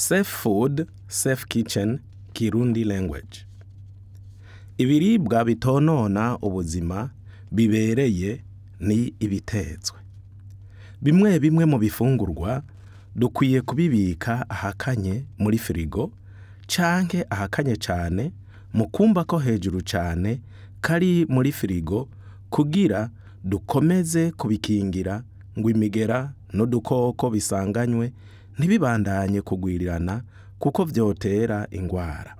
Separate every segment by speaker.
Speaker 1: safe food safe kitchen kirundi language ibiribwa bitonona ubuzima bibereye ni ibitetswe bimwe bimwe mu bifungurwa dukwiye kubibika ahakanye muri firigo canke ahakanye cane mu kumba ko hejuru cane kari muri firigo kugira dukomeze kubikingira ngo imigera n'udukoko bisanganywe ntibibandanye kugwirirana kuko vyotera ingwara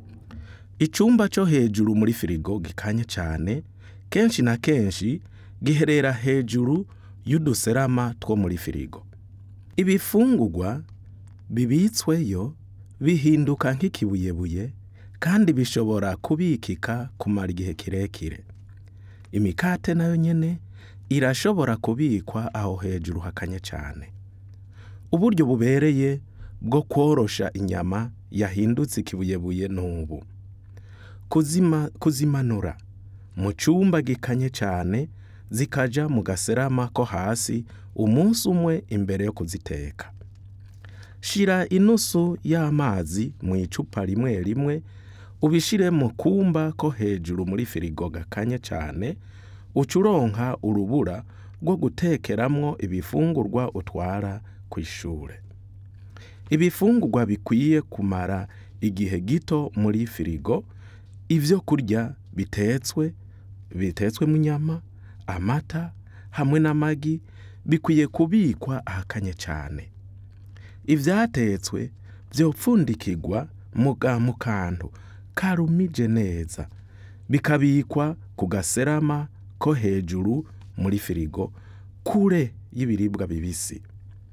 Speaker 1: icumba co hejuru muri firigo gikanye cane kenshi na kenshi giherera hejuru y'uduserama two muri firigo ibifungurwa bibitsweyo bihinduka nk'ikibuyebuye kandi bishobora kubikika kumara igihe kirekire imikate nayo nyene irashobora kubikwa aho hejuru hakanye cane uburyo bubereye bwo kworosha inyama yahindutse ikibuyebuye n'ubu kuzima kuzimanura mu cumba gikanye cane zikaja mu gaserama ko hasi umunsi umwe imbere yo kuziteka shira inusu y'amazi mu icupa rimwe rimwe ubishire mu kumba ko hejuru muri firigo gakanye cane uca uronka urubura rwo gutekeramwo ibifungurwa utwara kw'ishure ibifungurwa bikwiye kumara igihe gito muri firigo ivyo kurya bitetswe bitetswemwo inyama amata hamwe n'amagi bikwiye kubikwa ahakanye cane ivyatetswe vyopfundikirwa muga mu kantu karumije neza bikabikwa ku gaserama ko hejuru muri firigo kure y'ibiribwa bibisi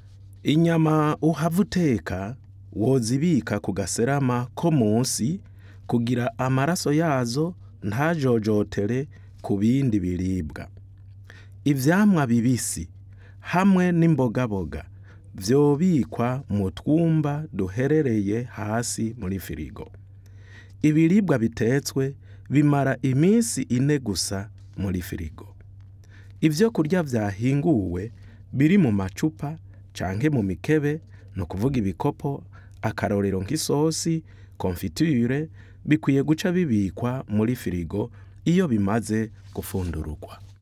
Speaker 1: inyama uhava uteka wozibika ku gaserama ko munsi kugira amaraso yazo ntajojotere ku bindi biribwa ivyamwa bibisi hamwe n'imbogaboga vyobikwa mu twumba duherereye hasi muri firigo ibiribwa bitetswe bimara iminsi ine gusa muri firigo ivyo kurya vyahinguwe biri mu macupa canke mu mikebe ni ukuvuga ibikopo akarorero nk'isosi konfiture bikwiye guca bibikwa muri firigo iyo bimaze gufundururwa